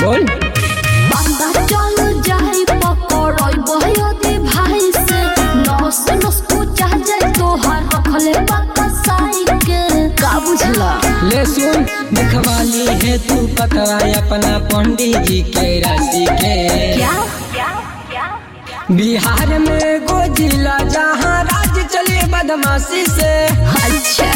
बोल पता चल जाई पकड़ई बहदी भाई से नस नस पूछा जाए तोहार रखले पता साई के का बुझला ले सुन दिखवाली है तू पता अपना पंडित जी के राशि के क्या बिहार में गो जिला जहाँ राज चले बदमाशी से अच्छा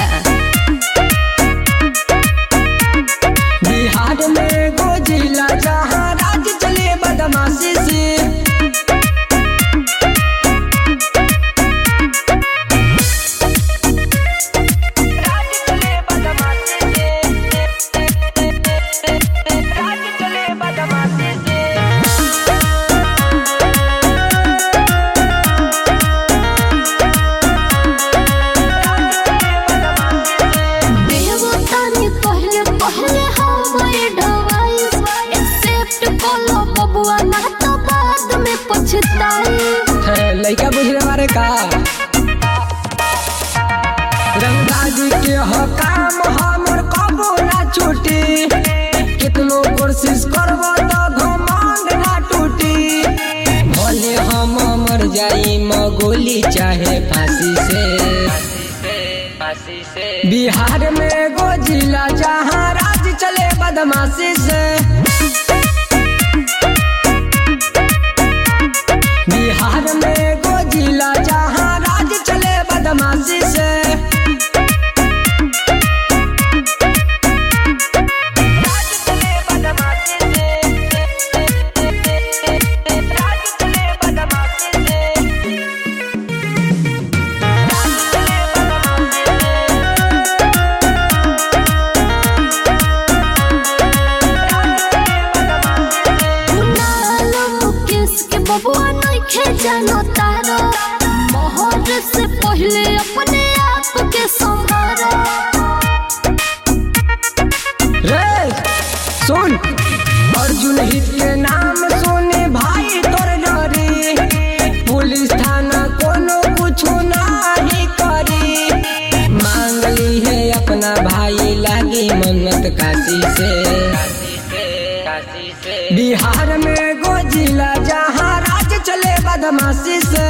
बिहार में गो जिला जहाँ राज चले बदमाशी से राज चले बदमाशी से राज चले बदमाशी से देवतानी पहले पहले हमारे ढवाइस एक्सेप्ट कलो बबुआ ना तो बाद में पछताई है, लइका बुझले मारे का रंगदारी के हो काम हमर कबो ना छूटी कितनो कोशिश करबो तो घमंड ना टूटी भले हम मर जाई मगोली चाहे फांसी से बिहार में गो जिला जहाँ राज चले बदमाशी से बिहार में गो जिला जहाँ राज चले बदमाशी से राज चले बदमाशी से राज चले बदमाशी से राज चले बदमाशी से कुणाल मुकेश के बबुआ नइखे जानो तारो मोहर से पहले अपने आप के संभारो रे सुन अर्जुन हित के नाम सुने भाई तोर डरी पुलिस थाना कोनो कुछो नाही करी मांग ली है अपना भाई लागी मन्नत काशी से बिहार में गो जिला जहाँ राज चले बदमाशी से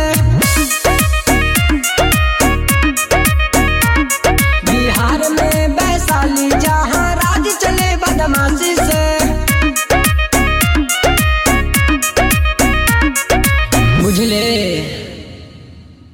बिहार में वैशाली जहाँ राज चले बदमाशी